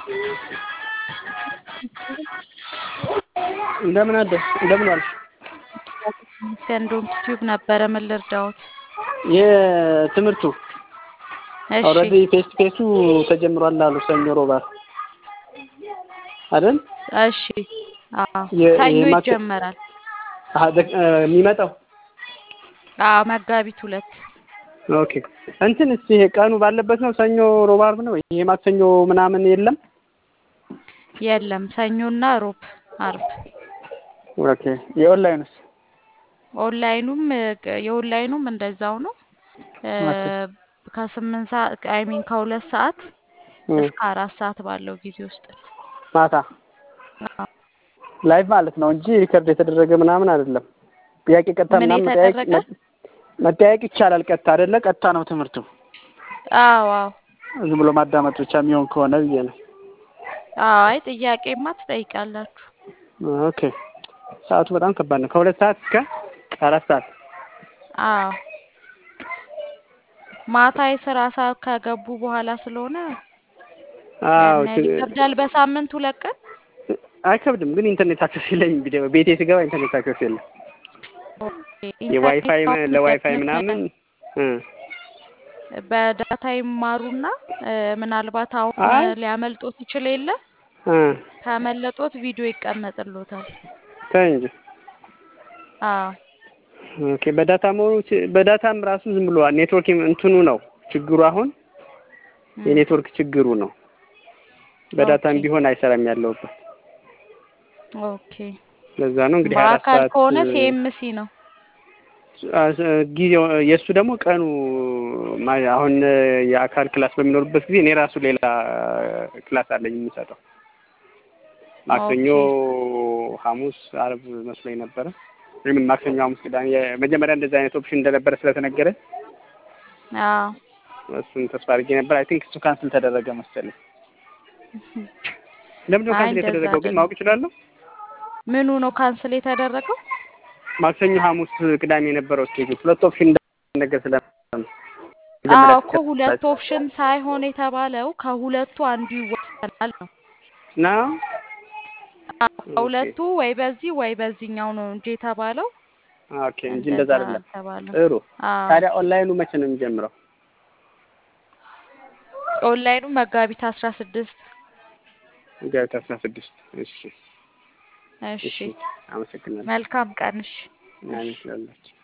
እንደምን አደር እንደምን ዋልሽ? ይመስገን ዶንኪ ቲዩብ ነበረ። ምን ልርዳዎት? የትምህርቱ እሺ ኦልሬዲ ፌስ ቱ ፌሱ ተጀምሯል አሉ ሰኞ ሮባር አይደል? እሺ አዎ የ- ሰኞ የማክ- ይጀመራል። አሀ፣ ደ- እ፣ የሚመጣው አዎ መጋቢት ሁለት ኦኬ። እንትን እስኪ ይሄ ቀኑ ባለበት ነው ሰኞ ሮብ አርብ ነው። ይሄ ማክሰኞ ምናምን የለም። የለም ሰኞና ሮብ አርብ። ኦኬ። የኦንላይንስ ኦንላይኑም እ፣ የኦንላይኑም እንደዛው ነው እ፣ ኦኬ። ከስምንት ሰዓት አይ ሚን ከሁለት ሰዓት እ፣ እስከ አራት ሰዓት ባለው ጊዜ ውስጥ ነው። ማታ አዎ። ላይቭ ማለት ነው እንጂ ሪከርድ የተደረገ ምናምን አይደለም። ጥያቄ ቀጥታ ምን ምናምን መጠያየቅ የተደረገ? መ- መጠያየቅ ይቻላል። ቀጥታ አይደለ? ቀጥታ ነው ትምህርቱ። አዎ አዎ ዝም ብሎ ማዳመጥ ብቻ የሚሆን ከሆነ ብዬ ነው። አይ ጥያቄማ ትጠይቃላችሁ። ኦኬ። ሰዓቱ በጣም ከባድ ነው። ከሁለት ሰዓት እስከ አራት ሰዓት አዎ ማታ የስራ ሰዓት ከገቡ በኋላ ስለሆነ አዎ ያን ያህል ይከብዳል። በሳምንት ሁለት ቀን አይከብድም፣ ግን ኢንተርኔት አክሰስ የለኝም። ቪዲዮ ቤቴ ስገባ ኢንተርኔት አክሰስ የለም። ኦኬ፣ የዋይፋይ ኢንተርኔት ለዋይፋይ አሁን ምናምን እ በዳታ ይማሩና እ፣ ምናልባት አሁን አይ ሊያመልጦት ይችል የለ እ ካመለጦት ቪዲዮ ይቀመጥሎታል። ተይ እንጂ አዎ ኦኬ። በዳታ መሆኑ ች- በዳታም ራሱ ዝም ብሎ ኔትወርክ እንትኑ ነው ችግሩ። አሁን እም፣ የኔትወርክ ችግሩ ነው። በዳታም ኦኬ ቢሆን አይሰራም ያለውበት። ኦኬ። ለዛ ነው እንግዲህ ሀያ አራት በአካል ሰዓት ከሆነ ሲኤምሲ ነው። አ- ጊዜው የእሱ ደግሞ ቀኑ ማ- አሁን የአካል ክላስ በሚኖርበት ጊዜ እኔ ራሱ ሌላ ክላስ አለኝ የምሰጠው ማክሰኞ፣ ኦኬ ሐሙስ፣ አርብ መስሎኝ ነበረ። ወይም ማክሰኞ፣ ሐሙስ፣ ቅዳሜ የመጀመሪያ እንደዚህ አይነት ኦፕሽን እንደነበረ ስለተነገረ አዎ እሱን ተስፋ አድርጌ ነበር። አይ ቲንክ እሱ ካንስል ተደረገ መሰለኝ። ለምንድን ነው አይ ካንስል እንደዛ የተደረገው ግን አይደለም። ማወቅ እችላለሁ? ምኑ ነው ካንስል የተደረገው? ማክሰኞ፣ ሐሙስ፣ ቅዳሜ የነበረው ስኬጁል ሁለት ኦፕሽን እንደነገር ስለ አዎ መጀመሪያ እኮ ሁለት ኦፕሽን ሳይሆን የተባለው ከሁለቱ አንዱ ይወሰናል ነው። ነው። አዎ ከሁለቱ ወይ በዚህ ወይ በዚህኛው ነው እንጂ የተባለው ኦኬ እንጂ እንደዛ እንደዛ አይደለም። አልተባለም። ጥሩ። አዎ ታዲያ ኦንላይኑ መቼ ነው የሚጀምረው? ኦንላይኑ መጋቢት አስራ ስድስት መጋቢት አስራ ስድስት እሺ እሺ እሺ፣ አመሰግናለሁ። መልካም ቀን እሺ ምናምን እሺ ስላላችሁ